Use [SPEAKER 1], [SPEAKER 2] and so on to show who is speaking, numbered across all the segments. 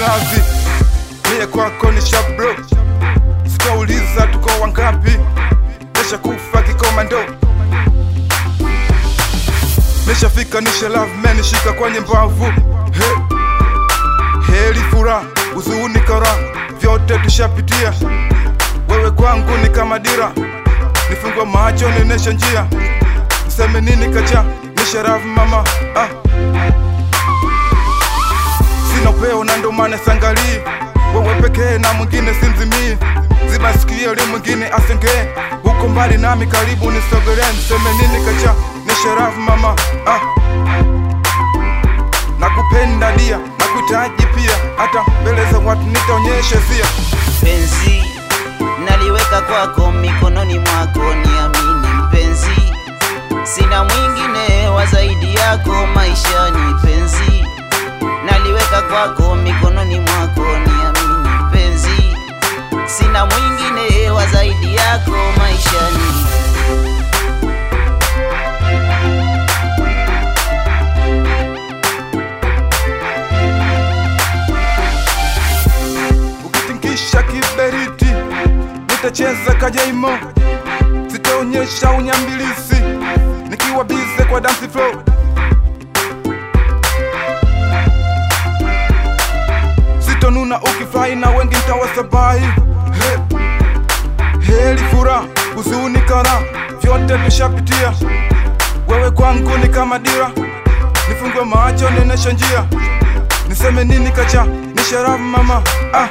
[SPEAKER 1] malavi mie kwako ni shabro sitauliza tuko wangapi nesha kufa kikomando nishafika nishe love man nishika kwenye mbavu hey. heri furaha huzuni kara vyote tushapitia wewe kwangu ni kama dira nifungwa macho nionyeshe njia niseme nini kacha nisharafu mama ah. sina upeo na ndo maana sangalii wewe pekee na mwingine simzimii ziba sikio li mwingine asengee huko mbali nami karibu nisogelee niseme nini kacha nisharafu mama ah. nakupenda dia nakuhitaji pia hata mbele za watu nitaonyeshe sia
[SPEAKER 2] penzi naliweka kwako mikononi mwako, niamini mpenzi, sina mwingine wa zaidi yako maishani. Penzi naliweka kwako mikononi mwako, niamini mpenzi, sina mwingine wa zaidi yako maishani.
[SPEAKER 1] ukitingisha kiberiti nitacheza kajaimo sitaonyesha unyambilisi nikiwa bize kwa dance flow sitonuna ukifurahi na wengi ntawasabahi He, heri furaha huzuni kara vyote tushapitia wewe kwangu ni kama dira nifungwe macho nionyeshe njia niseme nini kacha ni sharafu mama ah.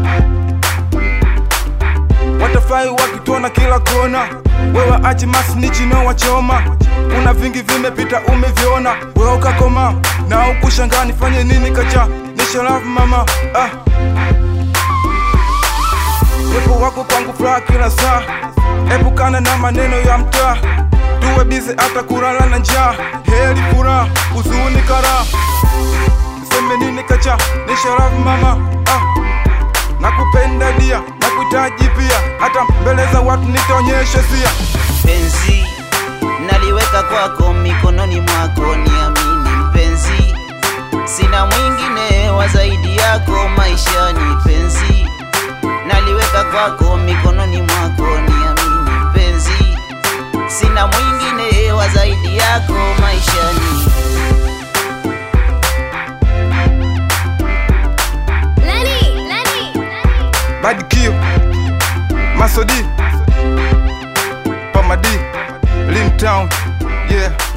[SPEAKER 1] watafai wakituona kila kona wewe achi masnichi no wachoma kuna vingi vimepita umeviona wewe ukakoma na ukushangaa nifanye nini kacha ni sharafu mama ah. wepo wako kwangu furaha kila saa epukana na maneno ya mtaa tuwe bize hata kulala na njaa heri furaha huzuni kara niseme nini kacha ni sharafu mama ah. nakupenda dia nakuhitaji pia hata mbele za watu nitaonyeshe sia
[SPEAKER 2] penzi naliweka kwako mikononi mwako, niamini mpenzi, sina mwingine wa zaidi yako maishani. Penzi naliweka kwako mikononi mwako, niamini mpenzi, sina mwingine wa zaidi yako maishani.
[SPEAKER 3] Lenny, Lenny,
[SPEAKER 1] Bad Kio Masodi Pamadi Lin Town Yeah